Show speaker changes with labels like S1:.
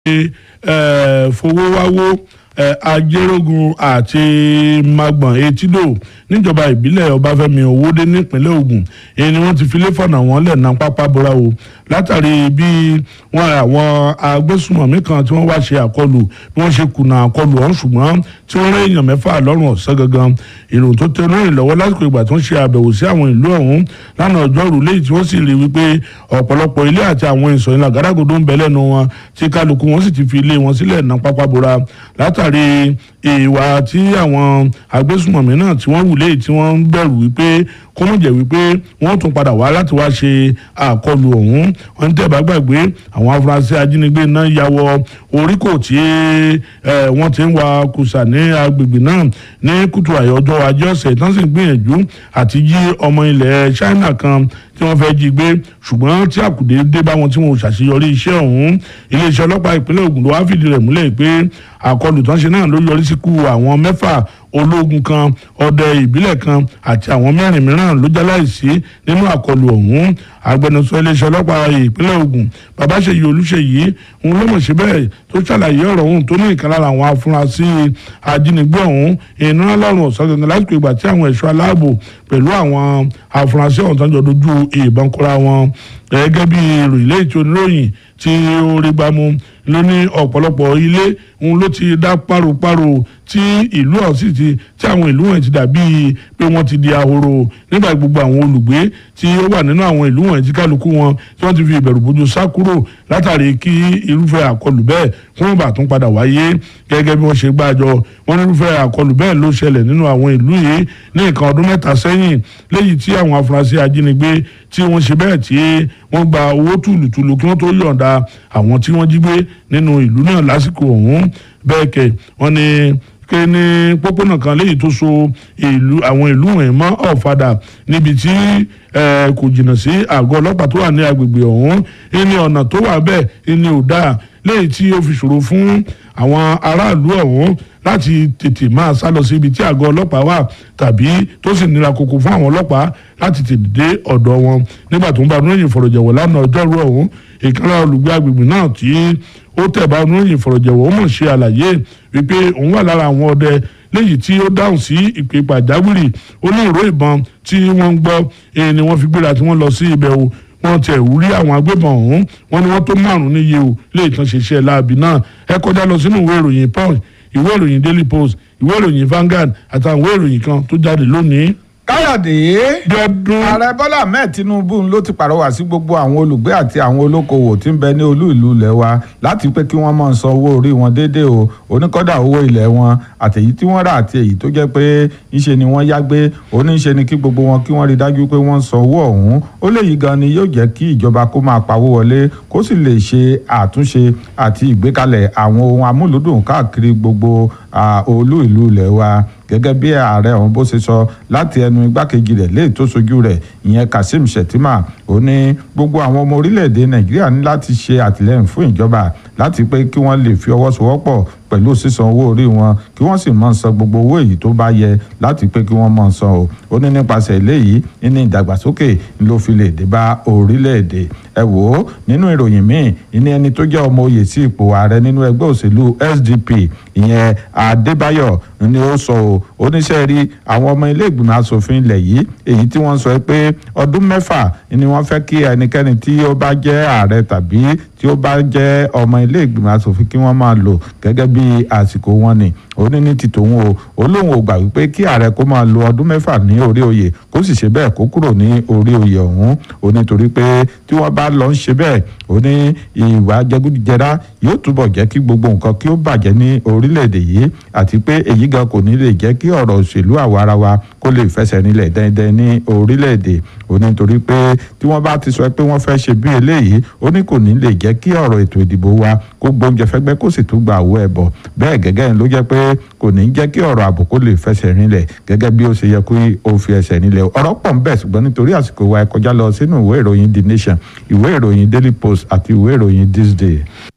S1: fowówáwó ajẹ́rógun àti magbọ̀n etídò níjọba ìbílẹ̀ ọbáfẹ́mi owódé nípínlẹ̀ ògùn èyí ni wọ́n ti fi léfọ̀nà wọn lẹ̀ ná pápá bora o látàrí bí wọn àwọn agbésùmọ̀mí kan tí wọ́n wá ṣe àkọlù bí wọ́n ṣe kùnà àkọlù ọ̀hún ṣùgbọ́n tí wọ́n rẹ́ èèyàn mẹ́fà lọ́rùn ọ̀sán gangan ìròyìn tó tẹ onírìn lọ́wọ́ lásìkò ìgbà tó ń ṣe àbẹ̀wò sí àwọn ìlú ọ̀hún lánàá ọjọ́rú léyìí tí wọ́n sì rí wípé ọ̀pọ̀lọpọ̀ ilé àti àwọn ìsọ̀ ìlà gàdàgodo ń bẹ lẹ́nu wọn tí kálukú wọn sì ti fi ilé wọn sílẹ̀ ná pápá bora látàrí ìwà tí àwọn agbésùmọ̀mí náà tí wọ́n wù léyìí tí wọ́n ń bẹ̀rù wípé kó mọ̀ jẹ́ wípé wọ́n tún padà wá láti wá ṣe àkọlù ọ̀hún wọ́n ń tẹ̀bá gbàgbé àwọn afurasí ajínigbé náà ya wọ oríkò tí wọ́n ti ń wa kùsà ní agbègbè náà ní kùtù àyọjọ́ ajé ọ̀sẹ̀ tán sì ń gbìyànjú àti jí ọmọ ilẹ̀ China kan tí wọ́n fẹ́ jí gbé ṣùgbọ́n tí àkùdé dé bá wọn tí wọn ò ṣàṣeyọrí iṣẹ́ ọ̀hún iléeṣẹ́ ọlọ́pàá ìpínlẹ̀ Ògùn ló wá fìdí rẹ̀ múlẹ̀ pé àkọlù tán ṣe náà ló yọrí síkú àwọn mẹ́fà ológun kan ọdẹ ìbílẹ̀ kan àti àwọn mẹ́rin mìíràn ló jáláìsí nínú àkọlù ọ̀hún agbẹnusọ iléeṣẹ́ ọlọ́pàá ìpínlẹ̀ Ògùn Babáṣeyì Olúṣèyí òun ló mọ̀ sí bẹ́ẹ̀ tó ṣàlàyé ọ̀rọ̀ ọ̀hún tó ní ìkan lára àwọn afurasí ajínigbé ọ̀hún iná lọ́rùn ọ̀sán gangan lásìkò ìgbà tí àwọn ẹ̀ṣọ́ aláàbò pẹ̀lú àwọn afurasí ọ̀hún tó ń jọ dojú ìbọn kóra wọn gẹ́gẹ́ bí ìròyìn lẹ́yìn tí oníròyìn tí ó rí gbámú ló ní ọ̀pọ̀lọpọ̀ ilé òun ló ti dá páropáro tí ìlú ọ̀hún sì ti tí àwọn ìlú wọ̀nyí ti dàbí pé wọ́n ti di ahoro nígbà gbogbo àwọn olùgbé tí ó wà nínú àwọn ìlú wọ̀nyí tí kálukú wọn tí wọ́n ti fi ìbẹ̀rù bójú sá kúrò látàrí kí irúfẹ́ àkọlù bẹ́ẹ̀ kí wọ́n bá tún padà wáyé gẹ́gẹ́ bí wọ́n ṣe gbàjọ wọ́n ní irúfẹ́ àkọlù bẹ́ẹ̀ ló ṣẹlẹ̀ nínú àwọn ìlú yìí ní nǹkan ọdún mẹ́ta sẹ́yìn léyìí tí àwọn afurasí ajínigbé tí wọ́n ṣe bẹ́ẹ̀ tí wọ́n gba owó tùlùtùlù kí wọ́n tó yọ̀ǹda àwọn tí wọ́n jí gbé nínú ìlú náà lásìkò ọ̀hún bẹ́ẹ̀ kẹ̀ wọ́n ní pé ní pópónà kan léyìí tó so ìlú àwọn ìlú wọ̀nyí mọ́ ọ̀fadà níbi tí kò jìnnà sí àgọ́ ọlọ́pàá tó wà ní agbègbè ọ̀hún ní ọ̀nà tó wà bẹ́ẹ̀ ní ò dáa léyìí tí ó fi ṣòro fún àwọn aráàlú ọ̀hún láti tètè máa sá lọ sí ibi tí àgọ́ ọlọ́pàá wà tàbí tó sì nira koko fún àwọn ọlọ́pàá láti tètè dé ọ̀dọ̀ wọn nígbà tó ń bá oníròyìn ìfọ̀rọ̀jẹ̀wọ̀ lánàá ọjọ́rú ọ̀hún ìkànnì olùgbé agbègbè náà tí ó tẹ̀ bá oníròyìn ìfọ̀rọ̀jẹ̀wọ̀ ó mọ̀ ṣe àlàyé wípé òun wà lára àwọn ọdẹ léyìí tí ó dáhùn sí ìpè pàjáwìrì ó ní ìró ìbọn tí wọ́n ń gbọ́ èyí ni wọ́n fi gbéra tí wọ́n lọ sí ibẹ̀ o wọ́n tẹ̀ rí àwọn agbébọn ọ̀hún wọ́n ní wọ́n tó márùn-ún níye o lè tán ṣe iṣẹ́ láabi náà ẹ kọjá lọ sínú ìwé ìròyìn punch ìwé ìròyìn daily post ìwé ìròyìn Vanguard àtàwọn ìwé ìròyìn kan tó jáde lónìí.
S2: káyọ̀dé
S1: Bíọ́dún.
S2: ààrẹ bọ́lá ahmed tinubu ló ti pàrọwà sí gbogbo àwọn olùgbé àti àwọn olókoòwò tí ń bẹ ní olú ìlú ilẹ̀ wa láti pé kí wọ́n máa san owó orí wọn déédéé o oníkọ́dà owó ilẹ̀ wọn àtèyí tí wọ́n rà àti èyí tó jẹ́ pé ńṣe ni wọ́n yá gbé oníṣe ni kí gbogbo wọn kí wọ́n rí dájú pé wọ́n san owó ọ̀hún ó léyìí gan ni yóò jẹ́ kí ìjọba kó máa pawó wọlé kó sì lè ṣe àtúnṣe àti ìgbékalẹ̀ àwọn ohun amúlùdùn káàkiri gbogbo olú ìlú ilẹ̀ wa gẹ́gẹ́ bí ààrẹ ọ̀hún bó ṣe sọ láti ẹnu igbákejì rẹ̀ léè tó sojú rẹ̀ ìyẹn Kazeem Shettima ó ní gbogbo àwọn ọmọ orílẹ̀-èdè Nàìjíríà ní láti ṣe àtìlẹ́yìn fún ìjọba láti pé kí wọ́n lè fi ọwọ́ sowọ́pọ̀ pẹ̀lú sísan owó orí wọn kí wọ́n sì máa san gbogbo owó èyí tó bá yẹ láti pé kí wọ́n máa san o ó ní nípasẹ̀ eléyìí ní ìdàgbàsókè ló fi lè dé bá orílẹ̀-èdè ẹ wò ó nínú ìròyìn míì ní ẹni tó jẹ́ ọmọ oyè sí ipò ààrẹ nínú ẹgbẹ́ òṣèlú SDP ìyẹn Adébáyọ̀ ni ó sọ o oníṣẹ́ rí àwọn ọmọ ilé ìgbìmọ̀ asòfin ilẹ̀ yìí èyí tí wọ́n sọ pé ọdún mẹ́fà ni wọ́n fẹ́ kí ẹnikẹ́ni tí ó bá jẹ́ ààrẹ tàbí tí ó bá jẹ́ ọmọ ilé ìgbìmọ̀ asòfin kí wọ́n máa lò gẹ́gẹ́ bí àsìkò wọn ni ó ní ní ti tòun o ó lóun ò gbà wípé kí ààrẹ kó máa lo ọdún mẹ́fà ní orí oyè kó sì ṣe bẹ́ẹ̀ kó kúrò ní orí oyè ọ̀hún ó ní torí pé tí wọ́n bá lọ ń ṣe bẹ́ẹ̀ ó ní ìwà jẹgúdújẹrá yóò túbọ̀ jẹ́ kí gbogbo nǹkan kí ó bàjẹ́ ní orílẹ̀-èdè yìí àti pé èyí gan kò ní lè jẹ́ kí ọ̀rọ̀ òṣèlú àwarawa kó lè fẹsẹ̀ nílẹ̀ dẹ́ndẹ́n ní orílẹ̀-èdè ó ní torí pé tí wọ́n bá ti sọ pé wọ́n fẹ́ ṣe bí eléyìí ó ní kò ní lè jẹ́ kí ọ̀rọ̀ ètò ìdìbò wa kó gbóúnjẹ fẹ́gbẹ́ kó sì tún gba àwọ̀ ẹ̀bọ̀ bẹ́ẹ̀ gẹ́gẹ́ ló jẹ́ pé kò ní jẹ́ kí ọ̀rọ̀ ààbò kó lè fẹsẹ̀ rinlẹ̀ gẹ́gẹ́ bí ó ṣe yẹ kó o fi ẹsẹ̀ nílẹ̀ ọ̀rọ̀ pọ̀ ń bẹ ṣùgbọ́n nítorí àsìkò wa ẹ kọjá lọ sínú ìwé ìròyìn The Nation ìwé ìròyìn Daily Post àti ìwé ìròyìn This Day.